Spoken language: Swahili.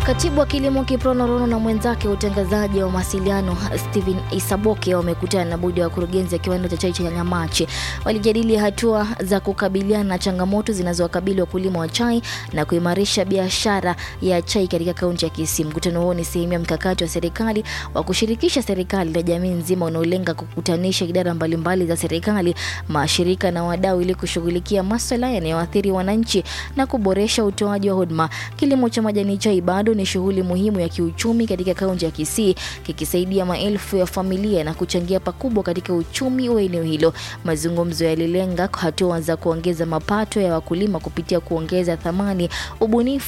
Katibu wa kilimo Kiprono Rono na mwenzake wa utangazaji wa mawasiliano Stephen Isaboke wamekutana na bodi ya wakurugenzi ya kiwanda cha chai cha Nyamache. Walijadili hatua za kukabiliana na changamoto zinazowakabili wakulima wa chai na kuimarisha biashara ya chai katika kaunti ya Kisii. Mkutano huo ni sehemu ya mkakati wa serikali wa kushirikisha serikali na jamii nzima unaolenga kukutanisha idara mbalimbali za serikali, mashirika na wadau ili kushughulikia masuala yanayoathiri wananchi na kuboresha utoaji wa huduma. Kilimo cha majani chai bado ni shughuli muhimu ya kiuchumi katika kaunti ya Kisii, kikisaidia maelfu ya familia na kuchangia pakubwa katika uchumi wa eneo hilo. Mazungumzo yalilenga hatua za kuongeza mapato ya wakulima kupitia kuongeza thamani, ubunifu